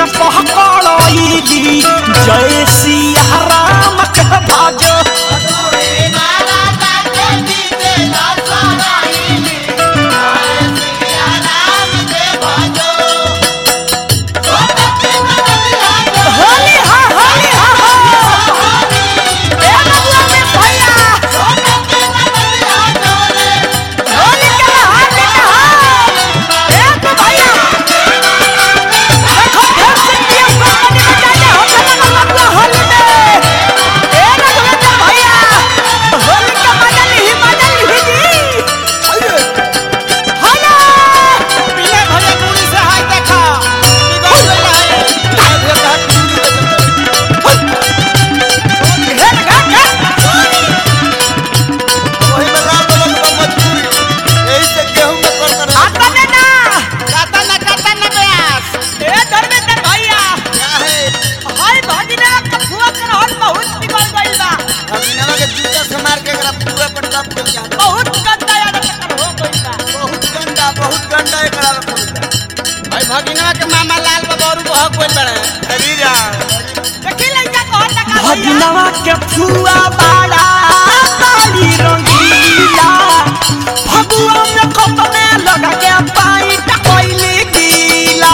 पहकड़ैली जय सिया राम के भज होली हा होली हा हो ए बबुआ में भैया होली के हाथ के हाथ ए तो भैया देखो फिर से किया पानी बचाने हो चला बबुआ होली में ए रघुवेंद्र भैया होली का मजा ली मजा ली जी हेलो पीले भले पूरी से हाय देखा बिगड़ गई है हाय देखा घेर घेर घेर वही में रात लोग का मजबूरी यही से गेहूं में कर कर आता ने ना काटा ना काटा ना प्रयास ए धर्मेंद्र भैया क्या है हाय भगिना का फुआ कर हल बहुत बिगड़ गइल बा अभिनवा के जूता से मार के एकरा पूरा पर दब कर जाता बहुत गंदा यार टक्कर हो गइल बा बहुत गंदा बहुत गंदा एकरा में पड़ भाई भगिनवा के मामा लाल बाबा और बहक कोई बड़े अरे जा देखी लइका कहत का भगिनवा के फुआ बाड़ा ताली रंगीला फगुआ में कप में लगा के पाई टकोइली गीला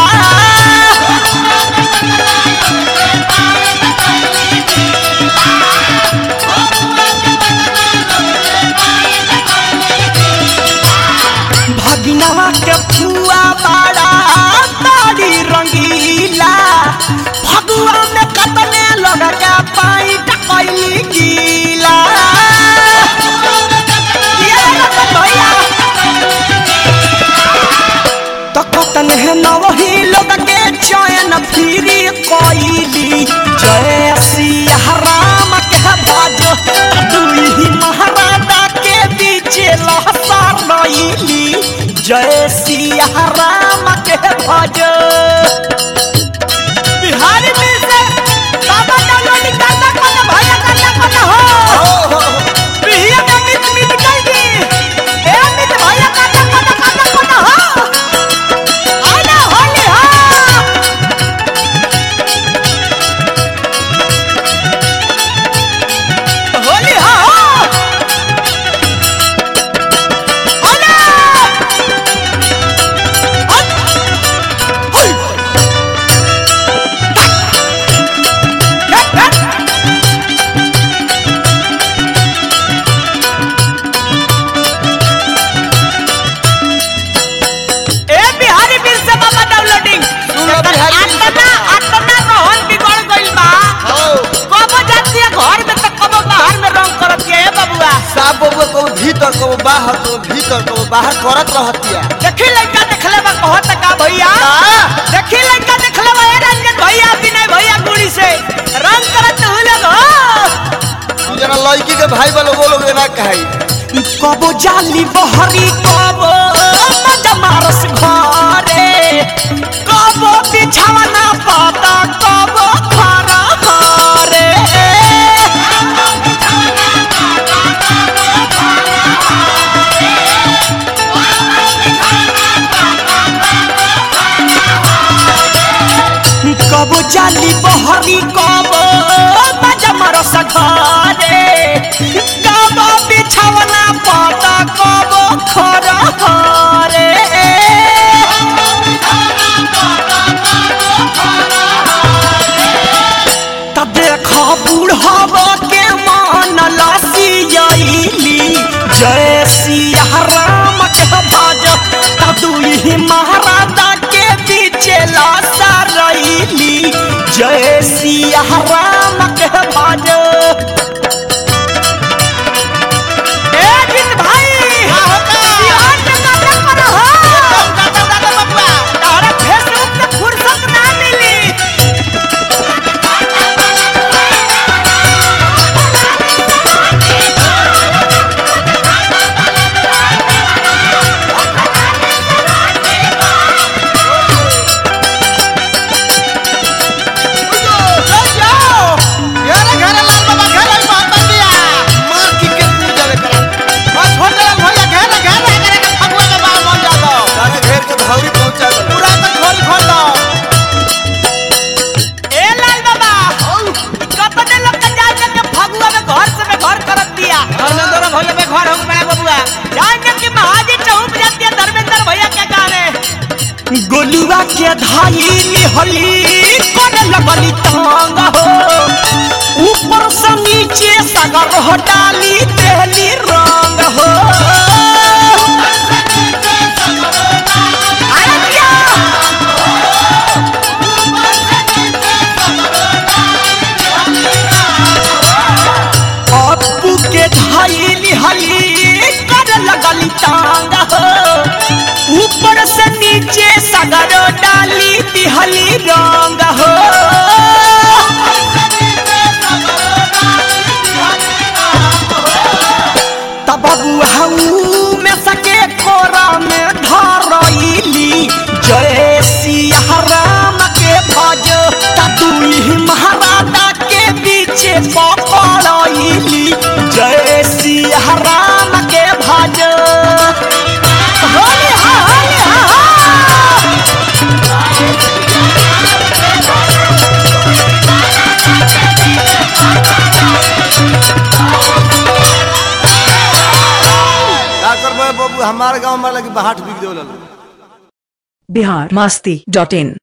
भगिनवा के फुआ बाड़ा ताली रंगीला फगुआ में कतने लगा के पाई टकोइली गीला ये लगा भैया तो कतन है नवही लोग के चयन फिरी कोइली जय सिया राम के भज दुई महाराजा के बीच लहसार नईली जय सिया राम के भज बिहारी में से बाबा डालोनी करना करना भैया करना करना हो बिहिया में मिट मिट गई ए मिट भैया करना करना करना करना हो आना होली हो होली हो आना ए बिहारी बिल से बाबा डाउनलोडिंग सुन लो बिहारी बिल से आतना आतना रोहन बिगड़ गइल बा हो कबो जाती है घर में तो कबो बाहर में रंग करत है बबुआ साफ बबुआ को भीतर को बाहर को भीतर को बाहर करत रहतिया देखी लड़का देखले बा कहत का भैया देखी लड़का देखले बा ए रंजन भैया विनय भैया गुड़ी से रंग करत हुए लोग तू जना लड़की के भाई वालों वो लोग ना कहाई कबो जाली बहरी कबो मजा मारस घरे कबो बिछावना पाता कबो खरा घरे कबो जाली बहरी कबो मजा मारस घरे कबो बिछावना पाता कबो खरा घरे तब देखो बूढ़ब के मान लसियली जय सिया राम के भज तब दुई महाराजा के बीच लसा रैली जय सिया राम के भज ए जित भाई बिहार में गाना करो हो तारा फेसबुक पे फुर्सत ना मिली यार घर ला गोलुआ के धाई निहली कर लगली तांग हो ऊपर से नीचे सगर हो डाली देहली रंग हो अरे क्या? अप्पू के धाई निहली कर लगली तांग हो ऊपर से नीचे सगर डाली दिहली रंग हो तब हऊ में सके कोरा में धरैली जय सिया राम के भज ततुही महाराजा के पीछे पकड़ैली जय सिया राम के भज होली हा होली हा हा का करबे बाबू हमारे गांव में लगी बाट बिक देवल बिहार मस्ती डॉट इन